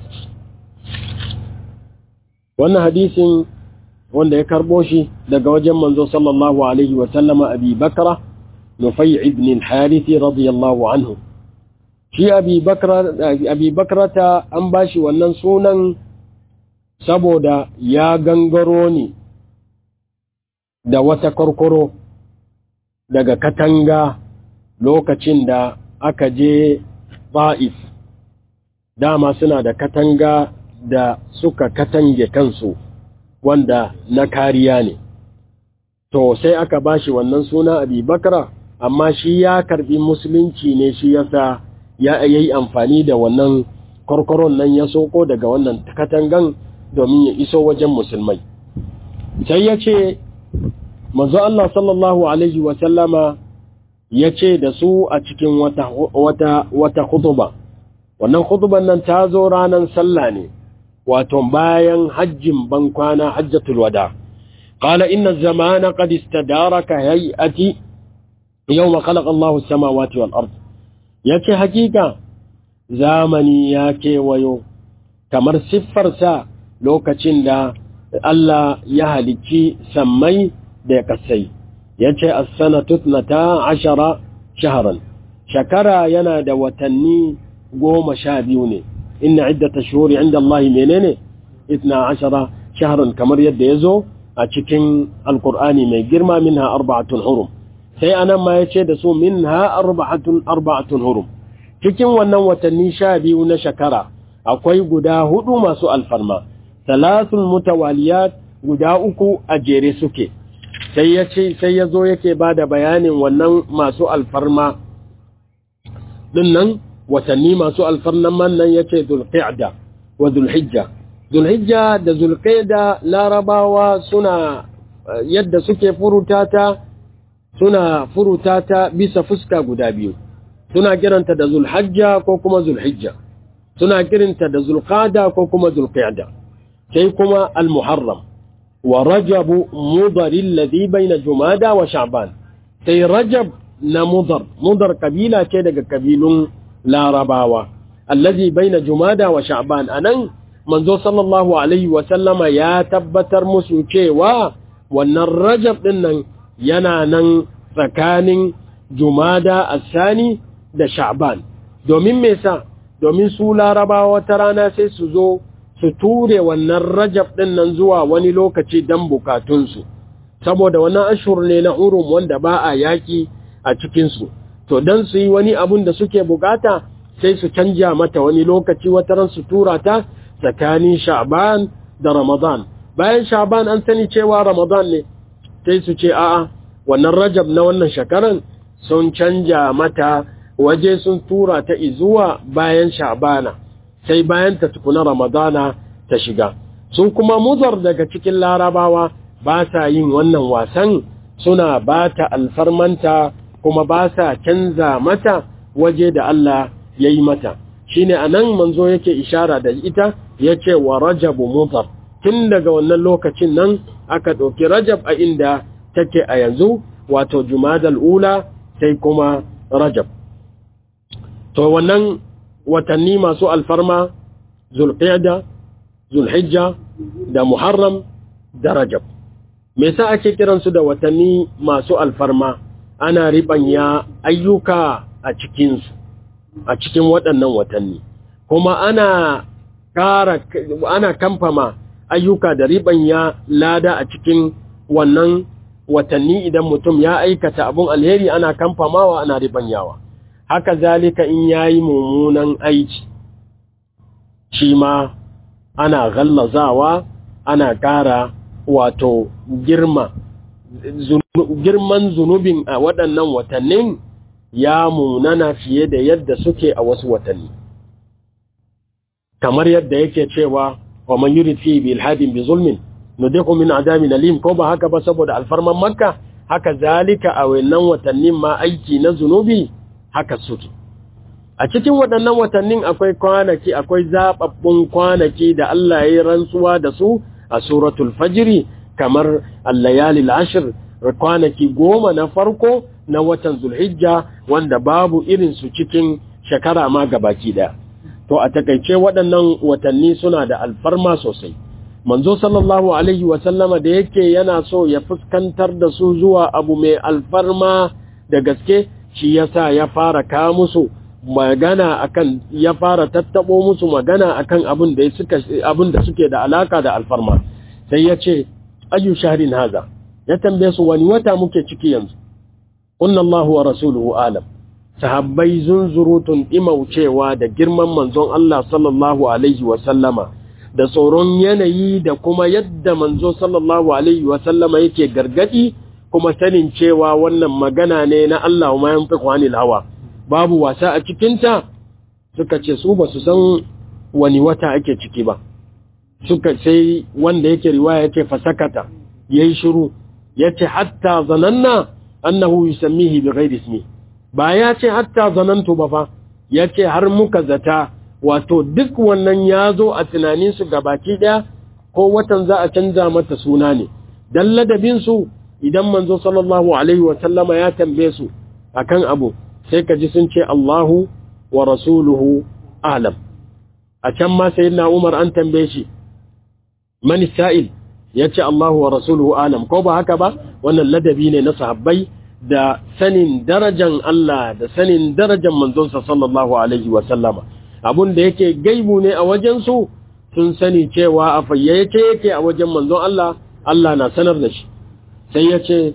wannan hadisin wanda ya karbo shi daga wajen manzo sallallahu alaihi wa sallama abi bakra nufai ibn al-harith radiyallahu anhu shi abi bakra abi bakrata an bashi wannan sunan saboda ya gangaro ne da wata korkoro daga katanga lokacin da aka je ba'if dama suna da katanga da suka katange kansu wanda na kariya ne to sai aka bashi wannan suna abi bakra amma shi ya karbi musulunci ne shi yasa ya yi amfani da wannan korkoron nan ya soko daga wannan katangan domin ya iso wajen musulmai sai ya ce manzo Allah sallallahu alaihi wa sallama ya ce da su a cikin wata wata wata khutba wannan khutban nan ta zo ranar sallah ne wato bayan hajjin bankwana hajjatul wada qala inna zamana qad istadara ka hay'ati yawma khalaqa Allahu as-samawati wal ard yace hakika zamani ya kewayo kamar siffarsa lokacin da Allah ya halicci sammai da kasai yace as-sanatu 12 shahran shakara yana da watanni goma sha biyu ne إن عدة شهور عند الله منين اثنا عشر شهرا كمر يد يزو أتشكين القرآن من جرما منها أربعة حرم sai anan ma ya ce da su min ha arba'atun arba'atun hurum cikin wannan watanni sha biyu na shekara akwai guda hudu masu alfarma salasun mutawaliyat guda uku a jere suke sai ya ce sai ya zo yake ba da bayanin wannan masu alfarma dinnan watanni masu alfarnan man nan ya ce zulqa'da wa zulhijja zulhijja da zulqa'da larabawa suna yadda suke furutata suna furutata bisa fuska guda biyu suna kiranta da zulhajja ko kuma zulhijja suna kiranta da zulqada ko kuma zulqa'da sai kuma almuharram wa rajab mudar alladhi bayna jumada wa sha'ban sai rajab na mudar mudar kabila ce daga kabilun larabawa allazi baina jumada wa sha'ban anan manzo sallallahu alaihi wa sallama ya tabbatar musu cewa wannan rajab din nan yana nan tsakanin jumada asani da sha'ban domin me sa domin su larabawa ta rana sai su zo su ture wannan rajab ɗin nan zuwa wani lokaci don bukatunsu saboda wannan ashur ne na urum wanda ba a yaƙi a cikinsu to don su yi wani abun da suke bukata sai su canja mata wani lokaci wataran su tura ta tsakanin sha'ban da ramadan bayan sha'ban an sani cewa ramadan ne sai su ce a'a wannan rajab na wannan shekaran sun canja mata waje sun tura ta izuwa bayan sha'bana sai bayan ta tukuna ramadana ta shiga sun kuma muzar daga cikin larabawa ba sa yin wannan wasan suna ba ta alfarmanta kuma ba sa canza mata waje da Allah ya yi mata shi ne a nan manzo yake ishara da ita ya ce wa rajabu muzar tun daga wannan lokacin nan aka ɗauki rajab a inda take a yanzu wato jumadal ula sai kuma rajab to wannan watanni masu alfarma zulqiyada zulhijja da muharram da rajab me yasa ake kiransu da watanni masu alfarma ana ribanya ayyuka a cikinsu a cikin waɗannan watanni kuma ana ƙara ana kamfama ayyuka da ribanya lada a cikin wannan watanni idan mutum ya aikata abun alheri ana kamfamawa ana ribanyawa haka zalika in yayi mummunan aiki shi ma ana gallazawa ana ƙara wato girma girman zunubin a waɗannan watannin ya munana fiye da yadda suke a wasu watanni kamar yadda yake cewa wa man yurid fi bil hadin bi zulmin nudiku min adabin alim ko ba haka ba saboda alfarman makka haka zalika a wannan watannin ma aiki na zunubi haka suke a cikin waɗannan watannin akwai kwanaki akwai zababbun kwanaki da Allah ya yi rantsuwa da su a suratul fajri kamar al-layalil ashr kwanaki goma na farko na watan zulhijja wanda babu irin su cikin shekara ma gabaki daya to a takaice waɗannan watanni suna da alfarma sosai manzo sallallahu alaihi wasallama da yake yana so ya fuskantar da su zuwa abu mai alfarma da gaske shi yasa ya fara kawo musu magana akan ya fara tattabo musu magana akan abin da suka abin da suke da alaka da alfarma sai ya ce ayu shahrin haza ya tambaye su wani wata muke ciki yanzu qulna Allahu wa rasuluhu alam sahabbai zunzurutun imaucewa da girman manzon Allah sallallahu alaihi wa sallama da tsoron yanayi da kuma yadda manzo sallallahu alaihi wa sallama yake gargadi kuma sanin cewa wannan magana ne na Allah ma yanfiqu anil hawa babu wasa a cikinta suka ce su ba su san wani wata ake ciki ba suka sai wanda yake riwaya yake fasakata yayi shiru yace hatta zananna annahu yusammihi bighairi ismi ba ya ce hatta zanantu ba fa yace har muka zata wato duk wannan yazo a tunanin su gabaki daya ko watan za a canza mata suna ne dan ladabin su idan manzo sallallahu alaihi wa sallama ya tambaye su akan abu sai ka ji sun ce Allahu wa rasuluhu alam a can ma sayyidina Umar an tambaye shi man sa'il yace Allahu wa rasuluhu alam ko ba haka ba wannan ladabi ne na sahabbai da sanin darajan Allah da sanin darajan manzonsa sallallahu alaihi wa sallama abun da yake gaibu ne a wajen su sun sani cewa a fayyace yake a wajen manzon Allah Allah na sanar da shi sai yace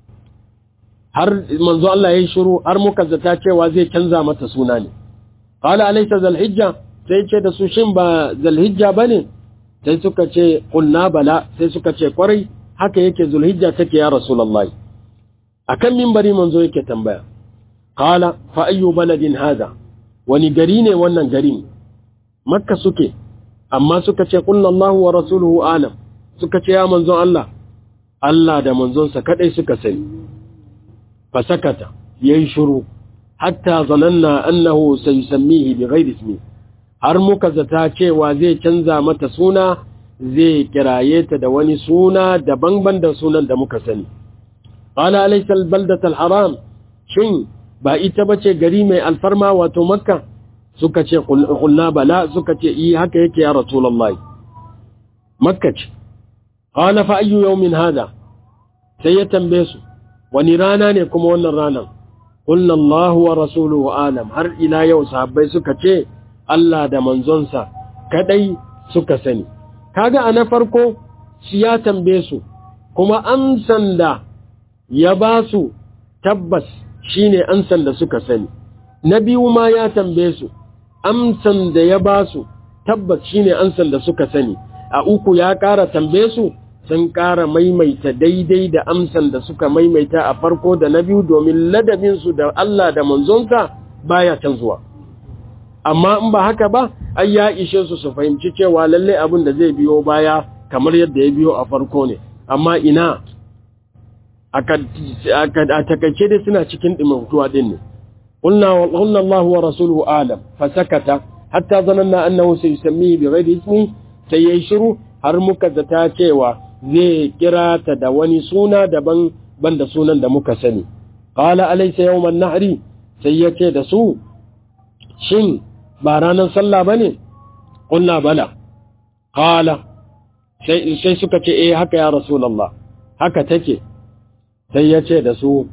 har manzo Allah yayi shiru har muka zata cewa zai canza mata suna ne qala alaysa zalhijja sai ce da su shin ba zalhijja bane sai suka ce qulna bala sai suka ce kwarai haka yake zulhijja take ya rasulullahi akan minbari manzo yake tambaya qala fa ayyu baladin hada wani gari ne wannan garin makka suke amma suka ce qulna Allahu wa rasuluhu alam suka ce ya manzon Allah Allah da manzonsa kadai suka sani fasakata yayi shiru hatta zananna annahu sayusammihi bighairi ismi har muka zata cewa zai canza mata suna zai kiraye ta da wani suna daban-ban da sunan da muka sani qala alaysa albaldatu alharam shin ba ita bace gari mai alfarma wato makka suka ce qulna bala suka ce yi haka yake ya rasulullahi makka ce qala fa ayyu yawmin hada sai ya tambaye su wani rana ne kuma wannan ranan qulna Allahu wa rasuluhu alam har ila yau sahabbai suka ce Allah da manzonsa kadai suka sani kaga a na farko shi ya tambaye su kuma amsan da ya ba su tabbas shine amsan da suka sani na biyu ma ya tambaye su amsan da ya ba su tabbas shine amsan da suka sani a uku ya ƙara tambaye su sun ƙara maimaita daidai da amsan da suka maimaita a farko da na biyu domin ladabinsu da Allah da manzonsa baya canzuwa amma in ba haka ba ai ya ishe su su fahimci cewa lalle abin da zai biyo baya kamar yadda ya biyo a farko ne amma ina a takaice dai suna cikin ɗimautuwa ɗin ne قلنا الله ورسوله أعلم فسكت حتى ظننا أنه سيسميه بغير اسمه سيشرو har muka zata cewa zai kira ta da wani suna daban banda sunan da muka sani qala alaysa yawman nahri sai yace da su shin ba ranar sallah bane qulna bala qala sai sai suka ce eh haka ya rasulullah haka take sai yace da su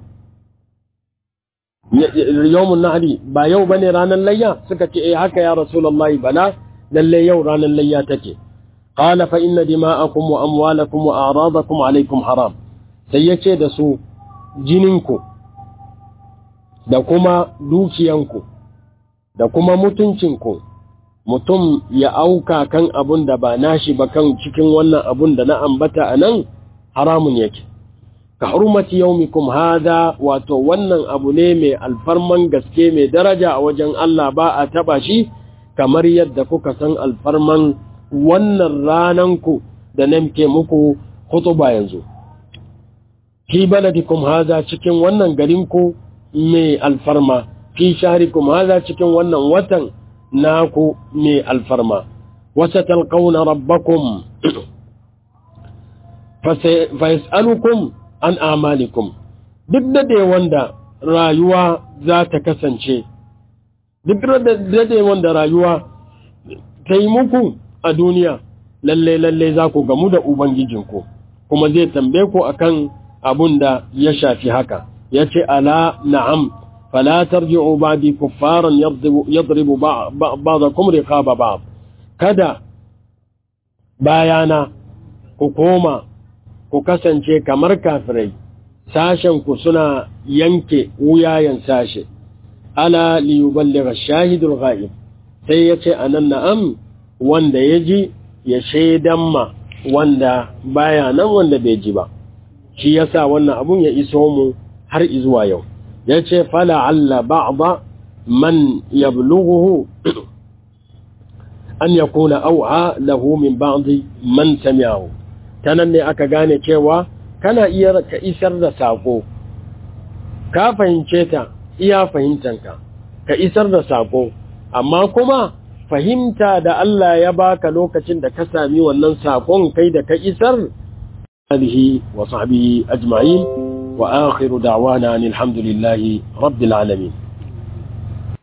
yawmun nahri ba yau bane ranar layya suka ce eh haka ya rasulullah bala lalle yau ranar layya take قال فإن دماءكم وأموالكم وأعراضكم عليكم حرام سيكي دسو جنينكو da kuma dukiyanku da kuma mutuncinku mutum ya auka kan abun da ba nashi ba kan cikin wannan abun da na ambata a nan haramun yake ka hurmati yaumikum hada wato wannan abu ne mai alfarman gaske mai daraja a wajen Allah ba a taba shi kamar yadda kuka san alfarman wannan rananku da nan ke muku hutuba yanzu fi baladikum haza cikin wannan garinku mai alfarma fi shahrikum haza cikin wannan watan naku mai alfarma wasa talqauna rabbakum fa yas'alukum an amalikum duk da dai wanda rayuwa za ta kasance duk da dai wanda rayuwa ta yi muku a duniya lalle lalle za ku gamu da ubangijinku kuma zai tambaye ku akan abun da ya shafi haka yace ala na'am fala tarji'u ba'di kuffaran yadribu ba'dakum riqaba ba'd kada bayana ku koma ku kasance kamar kafirai sashen ku suna yanke wuyayen sashe ala liyuballigha shahidul ghaib sai yace anan na'am wanda ya ji ya shaidan ma wanda baya nan wanda bai ji ba shi yasa wannan abun ya iso mu har izuwa yau ya ce fala alla ba'da man yablughuhu an yakuna au'a lahu min ba'di man sami'ahu tanan ne aka gane cewa kana iya ka isar da sako ka fahimce ta iya fahimtanka ka isar da sako amma kuma fahimta da Allah ya baka lokacin da ka sami wannan sakon kai da ka isar alihi wa sahbihi ajma'in wa akhiru da'wana alhamdulillahi rabbil alamin